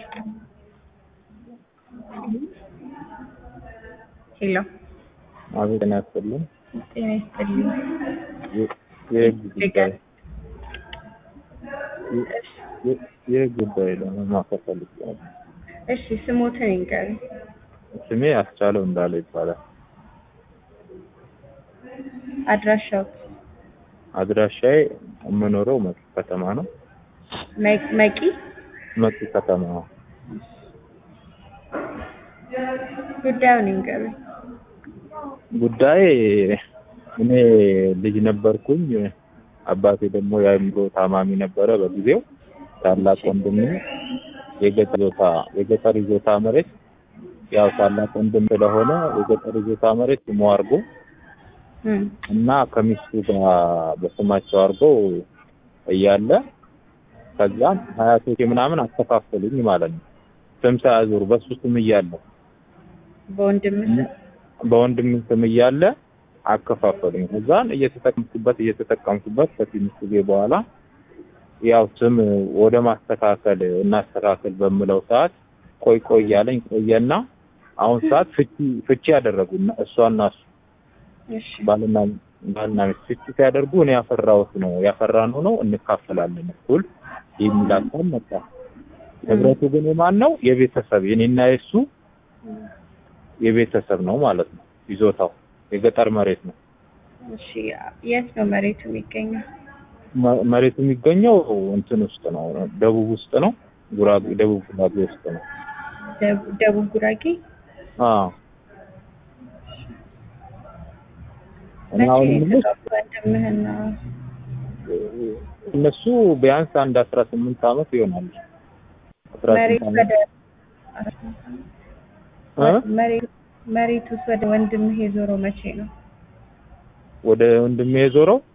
ሄሎ አቤት ጤና ይስጥልኝ። ጤና ይስጥልኝ። የ- የህግ ጉዳይ የ- የህግ ጉዳይ ለመማከር ፈልጌ ነበር። እሺ ስሞትን ይንገሩ። ስሜ አስቻለው እንዳለ ይባላል። አድራሻው አድራሻዬ የምኖረው መቂ ከተማ ነው። መ- መቂ መቂ ከተማ ጉዳዩን ይንገሩ። ጉዳይ እኔ ልጅ ነበርኩኝ። አባቴ ደግሞ የአእምሮ ታማሚ ነበረ በጊዜው። ታላቅ ወንድሜ የገጠር ይዞታ የገጠር ይዞታ መሬት ያው ታላቅ ወንድም ስለሆነ የገጠር ይዞታ መሬት ስሙ አድርጎ እም፣ እና ከሚስቱ ጋር በስማቸው አድርጎ እያለ ከዛም ሀያቶቼ ምናምን አከፋፈሉኝ ማለት ነው። ስም ሳያዞሩ በሱ ስም እያለ በወንድም ስም በወንድም ስም እያለ አከፋፈሉኝ። ከዛን እየተጠቀምኩበት እየተጠቀምኩበት ከትንሽ ጊዜ በኋላ ያው ስም ወደ ማስተካከል እናስተካከል በምለው ሰዓት ቆይ ቆይ እያለኝ ቆየና አሁን ሰዓት ፍቺ ፍቺ ያደረጉ እሷና እሱ እሺ ባልና ባልና ሚስት ፍቺ ሲያደርጉ እኔ ያፈራሁት ነው ያፈራነው ነው እንካፈላለን እኩል የሚል ሀሳብ መጣ። ንብረቱ ግን የማን ነው? የቤተሰብ የኔና የሱ የቤተሰብ ነው ማለት ነው። ይዞታው የገጠር መሬት ነው። እሺ የት ነው መሬቱ የሚገኘው? መ- መሬቱ የሚገኘው እንትን ውስጥ ነው፣ ደቡብ ውስጥ ነው። ጉራጌ ደቡብ ጉራጌ ውስጥ ነው። ደቡ- ደቡብ ጉራጌ አዎ እኔ መቼ አሁን የምልሽ የተጋቡ ወንድምህና እነሱ ቢያንስ አንድ አስራ ስምንት ዓመት ይሆናል። አስራ መሬት ስምንት ወደ ዓመት እ? መሬት መሬቱስ ወደ ወንድምህ የዞረው መቼ ነው? ወደ ወንድሜ የዞረው